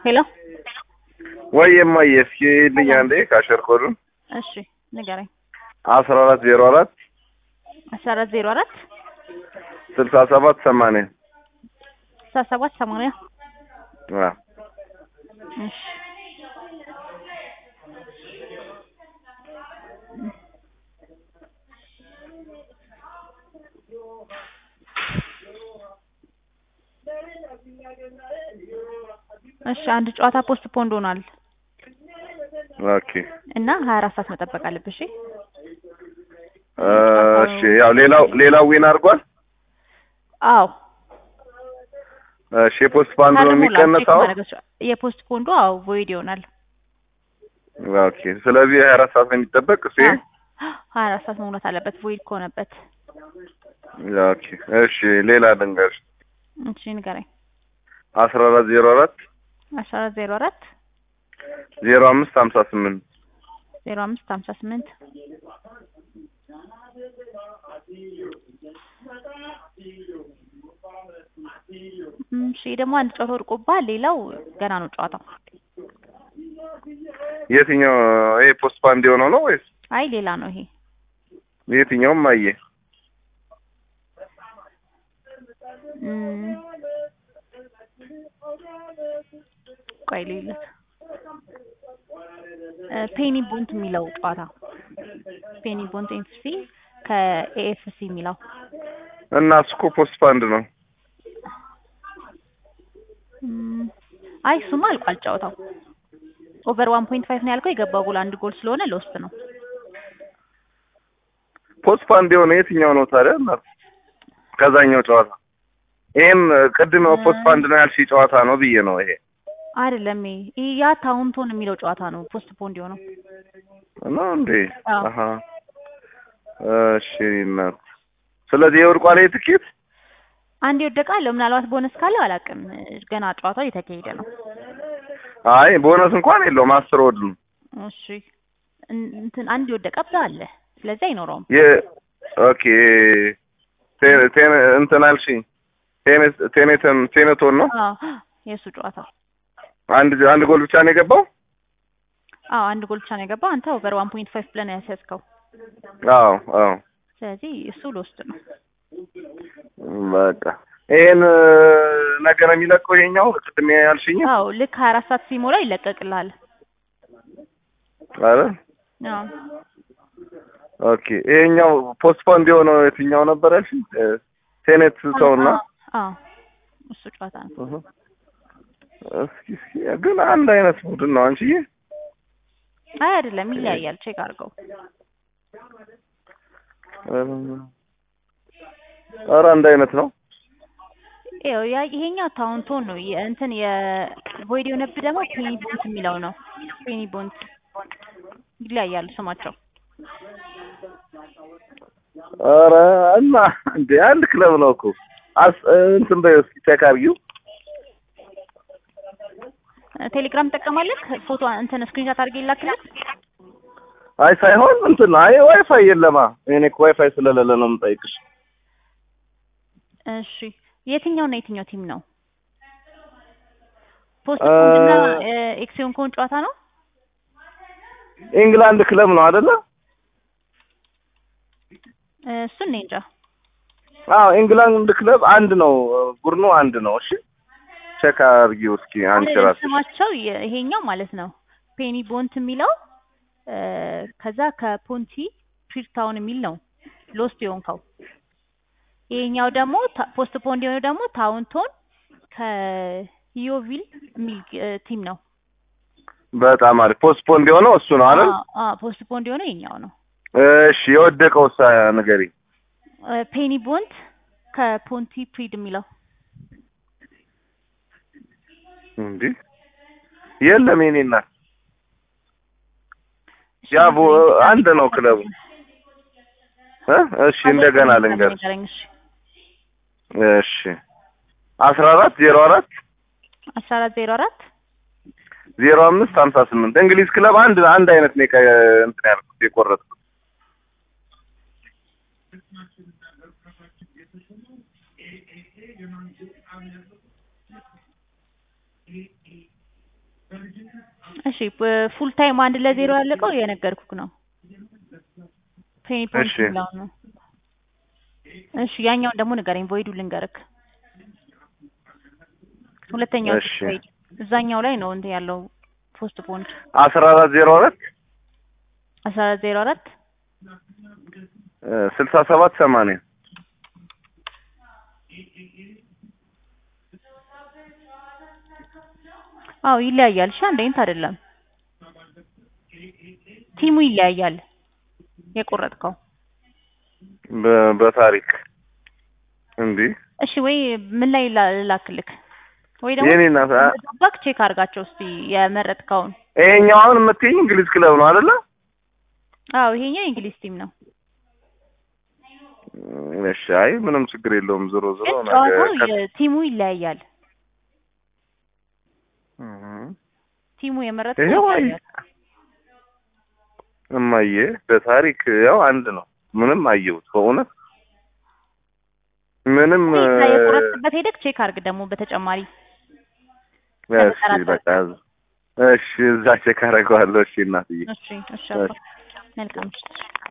ሄሎ ወይ የማየ እስኪ ልኝ አንዴ ካሸር ኮዱን እሺ ንገረኝ። አስራ አራት ዜሮ አራት አስራ አራት ዜሮ አራት ስልሳ ሰባት ሰማንያ ስልሳ ሰባት ሰማንያ አ እሺ እሺ አንድ ጨዋታ ፖስት ፖንድ ሆኗል ኦኬ እና ሀያ አራት ሰዓት መጠበቅ አለብሽ። እሺ እ እሺ ያው ሌላው ሌላው ዊን አድርጓል። አዎ እሺ የፖስት ፋንድ ነው የሚቀነሰው። የፖስት ፖንዱ አዎ ቮይድ ይሆናል። ኦኬ ስለዚህ ሀያ አራት ሰዓት ነው የሚጠበቅ እሱ ይሄ? ሀያ አራት ሰዓት መሙላት አለበት ቮይድ ከሆነበት። ኦኬ እሺ ሌላ ልንገርሽ እሺ ንገረኝ። አስራ አራት ዜሮ አራት አስራ አራት ዜሮ አራት ዜሮ አምስት ሀምሳ ስምንት ዜሮ አምስት ሀምሳ ስምንት እሺ ደግሞ አንድ ጨዋታ ወድቆብሃል። ሌላው ገና ነው ጨዋታው። የትኛው ይሄ ፖስት ፋንድ የሆነው ነው ወይስ አይ ሌላ ነው ይሄ። የትኛውም አየ እም፣ ቆይ ልዩለት ፔኒ ቦንት የሚለው ጨዋታ ፔኒ ቦንት ኤንሲ ከኤኤፍሲ የሚለው እና እሱ እኮ ፖስት ፋንድ ነው። እም፣ አይ እሱማ አልቋል ጨዋታው። ኦቨር ዋን ፖይንት ፋይቭ ነው ያልከው። የገባው ጎል አንድ ጎል ስለሆነ ለውስጥ ነው። ፖስት ፋንድ የሆነ የትኛው ነው ታዲያ? እናት ከዛኛው ጨዋታ ይሄም ቅድም ፖስት ፋንድ ነው ያልሽ ጨዋታ ነው ብዬ ነው ይሄ አይደለም ይሄ ያ ታውንቶን የሚለው ጨዋታ ነው ፖስት ፖንድ የሆነው። ነው እንዴ? አዎ። አሀ እሺ እናት ስለዚህ የወድቋል ይሄ ትኬት አንድ የወደቀ አለው ምናልባት ቦነስ ካለው አላውቅም። ገና ጨዋታው እየተካሄደ ነው። አይ ቦነስ እንኳን የለውም አስር ወድ ነው እሺ እን- እንትን አንድ የወደቀብህ አለ። ስለዚህ አይኖረውም። የ ኦኬ ቴ- ቴ- እንትን አልሽኝ ቴኔ- ቴኔተን ቴኔቶን ነው አዎ የእሱ ጨዋታ አንድ አንድ ጎል ብቻ ነው የገባው አዎ አንድ ጎል ብቻ ነው የገባው። አንተ ኦቨር ዋን ፖይንት ፋይቭ ብለህ ነው ያስያዝከው። አዎ አዎ ስለዚህ እሱ ለውስጥ ነው። በቃ ይሄን ነገር የሚለቀው ይሄኛው ቅድም ያልሽኝ አዎ ልክ ሀያ አራት ሰዓት ሲሞላ ይለቀቅልሃል። አረ አዎ ኦኬ ይሄኛው ፖስትፖንድ የሆነው የትኛው ነበር ያልሽኝ እ፣ ቴኔት ሰውና አዎ እሱ ጨዋታ ነው። እህ። እስኪ እስኪ ግን አንድ አይነት ቡድን ነው አንቺዬ አይ አይደለም፣ ይለያያል። ቼክ አድርገው። ኧረ አንድ አይነት ነው ይኸው ያ ይሄኛው ታውንቶን ነው የ- እንትን የቮይድ የሆነብህ ደግሞ ፔኒ ቦንት የሚለው ነው። ፔኒ ቦንት ይለያያሉ ስማቸው። ኧረ እና እንዴ አንድ ክለብ ነው እኮ አስ እንትን በይው እስኪ ቼክ አድርጊው ቴሌግራም ትጠቀማለህ? ፎቶ እንትን ስክሪንሻት አድርጌ ይላክልህ። አይ ሳይሆን እንትን ነው አይ ዋይፋይ የለማ እኔ እኮ ዋይፋይ ስለሌለ ነው የምጠይቅሽ እሺ የትኛው እና የትኛው ቲም ነው? ፖስት ፖንድና ኤክሲዮን ከሆን ጨዋታ ነው። ኢንግላንድ ክለብ ነው አይደለ እሱን እኔ እንጃ። አዎ ኢንግላንድ ክለብ አንድ ነው ቡድኑ አንድ ነው እሺ ቼክ አድርጊው እስኪ አንቺ አሁን ራስሽ ስማቸው የ- ይሄኛው ማለት ነው ፔኒ ቦንት የሚለው እ፣ ከዛ ከፖንቲ ፕሪታውን የሚል ነው ሎስት የሆንከው። ይሄኛው ደግሞ ታ- ፖስት ፖንድ የሆነው ደግሞ ታውንቶን ከዮቪል የሚል እ፣ ቲም ነው። በጣም አሪፍ ፖስትፖንድ የሆነው እሱ ነው አይደል አዎ፣ አዎ፣ ፖስት ፖንድ የሆነው ይሄኛው ነው። እሺ የወደቀው ሳ ንገሪ እ፣ ፔኒ ቦንት ከፖንቲ ፕሪድ የሚለው እንዴ የለም የኔ እናት ያ ቦ- አንድ ነው ክለቡ እ እሺ እንደገና ልንገር ንገረኝ። እሺ እሺ አስራ አራት ዜሮ አራት አስራ አራት ዜሮ አራት ዜሮ አምስት ሀምሳ ስምንት እንግሊዝ ክለብ አንድ አንድ አይነት ነው የቀ- እንትን ያልኩት የቆረጥኩት እሺ ፉል ታይም አንድ ለዜሮ ያለቀው የነገርኩክ ነው። ፔኒ ፖይንት እሺ። የሚለው ነው። እሺ ያኛውን ደግሞ ንገረኝ፣ ቮይዱ ልንገርክ። ሁለተኛው እሺ። ቮይድ እዛኛው ላይ ነው እንትን ያለው ፖስት ፖንድ አስራ አራት ዜሮ አራት አስራ አራት ዜሮ አራት ስልሳ ሰባት ሰማንያ አዎ ይለያያል። እሺ አንድ አይነት አይደለም። ቲሙ ይለያያል። የቆረጥከው በ- በታሪክ እንዲ እሺ ወይ ምን ላይ ላ- ላክልክ ወይ ደግሞ የኔ እናት አ- ባክ ቼክ አድርጋቸው እስቲ የመረጥከውን። ይሄኛው አሁን የምትይኝ እንግሊዝ ክለብ ነው አይደለ? አዎ ይሄኛው የእንግሊዝ ቲም ነው። እሺ አይ ምንም ችግር የለውም። ዞሮ ዞሮ ግን ነገ ጨዋታው ከ- የቲሙ ይለያያል። እህ። ቲሙ የመረጥከው ይኸው አይ ይለያያል። እማዬ በታሪክ ያው አንድ ነው። ምንም አየሁት በእውነት ምንም እዛ የቆረጥክበት ሄደክ ቼክ አድርግ ደግሞ በተጨማሪ እሺ በቃ እሺ እዛ ቼክ አደርገዋለሁ። እሺ እናትዬ እሺ እሺ እሺ። መልካም